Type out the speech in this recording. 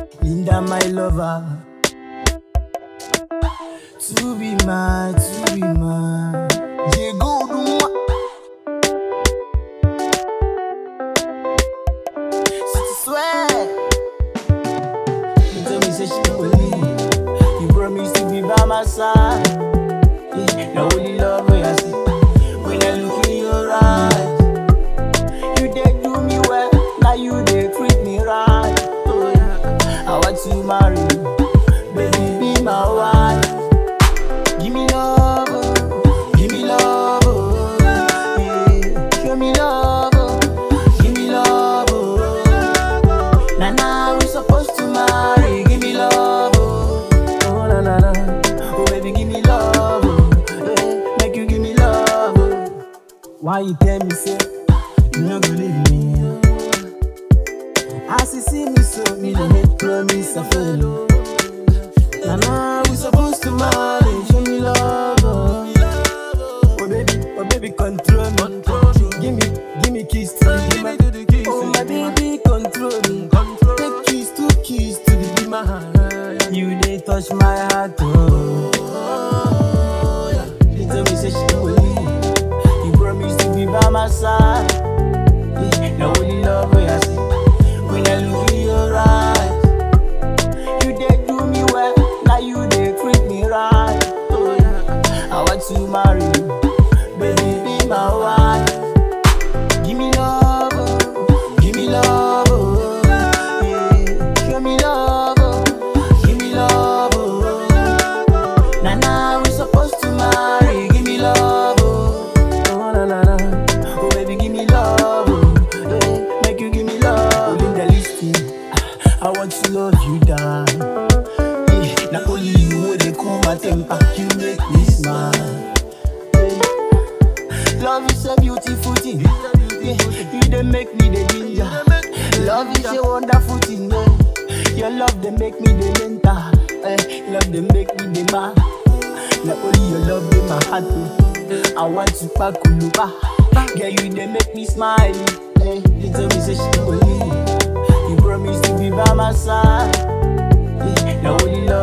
Linda, my lover. To be mine, to be mine. Diego, Duma. City sweat. You tell me, say she don't believe. You promise to be by my side. Yeah, now only love when I see. When I look in your eyes. You did do me well, now you did treat me right. Oh yeah, I want to marry you, baby be my wife. Give me love, oh, give me love, oh, yeah. Show me love, oh, give me love, oh. Now now we supposed to marry, give me love, oh, oh na na na. Oh baby, give me love, oh, yeah. Make you give me love, oh. Why you tell me say you no go leave me? As you see me so, me no make promise I follow. Now now we supposed to marry, show me love, oh. Oh baby, oh baby, control me. Give me, give me kiss to the Give me to the kiss Oh to my the dimmer. baby, control me. Control. Take kiss to kiss to the dimmer. You they touch my heart, oh. She tell me say she don't believe. You promise to be by my side. Yeah, now only love when I see. When I look in your eyes, you did do me well. Now you did treat me right. Oh yeah, I want to marry you, baby, be my wife. Give me love, oh, give me love, oh, yeah. Show me love, oh, give me love, oh. Now now we supposed to marry. Give me love, oh, oh na na na. Oh baby, give me love, oh, yeah. Make you give me love. Linda, listen, I want to love you down. Yeah, not only you, would they cool my temper. You make me smile. Yeah. Love is a beautiful thing. Yeah, you they make me the ginger. Love is a wonderful thing. Yeah. Your love they make me the mental. Eh, love they make me the man. Not only your love in my heart. oh. I want to pack uluba. Yeah, you they make me smile. Eh, you tell me say she don't believe. You promise to be by my side. Yeah, now only love